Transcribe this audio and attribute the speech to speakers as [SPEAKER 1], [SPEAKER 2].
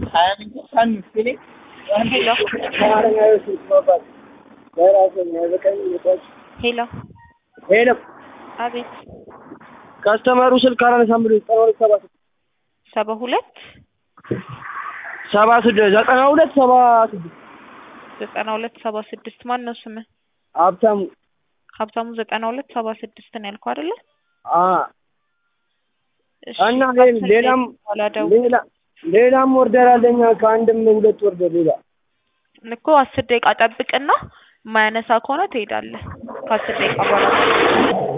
[SPEAKER 1] ሄሎ
[SPEAKER 2] ሄሎ
[SPEAKER 1] አቤት
[SPEAKER 2] ከስተመሩ ስልክ አላነሳም ብሎ ዘጠና ሁለት ሰባ ስድስት
[SPEAKER 1] ሰባ ሁለት
[SPEAKER 2] ሰባ ስድስት ዘጠና ሁለት ሰባ ስድስት
[SPEAKER 1] ዘጠና ሁለት ሰባ ስድስት ማን ነው ስምህ?
[SPEAKER 2] ሀብታሙ
[SPEAKER 1] ሀብታሙ ዘጠና ሁለት ሰባ ስድስት ነው ያልከው አይደለ?
[SPEAKER 2] አ
[SPEAKER 1] እሺ፣
[SPEAKER 2] እና
[SPEAKER 1] አስር
[SPEAKER 2] ሌላም
[SPEAKER 1] ደቂቃ በኋላ ደውል።
[SPEAKER 2] ሌላ ሌላም ወርደር አለኝ ከአንድም ሁለት ወርደር ሌላ
[SPEAKER 1] እኮ አስር ደቂቃ ጠብቅና የማያነሳ ከሆነ ትሄዳለህ። ከአስር ደቂቃ በኋላ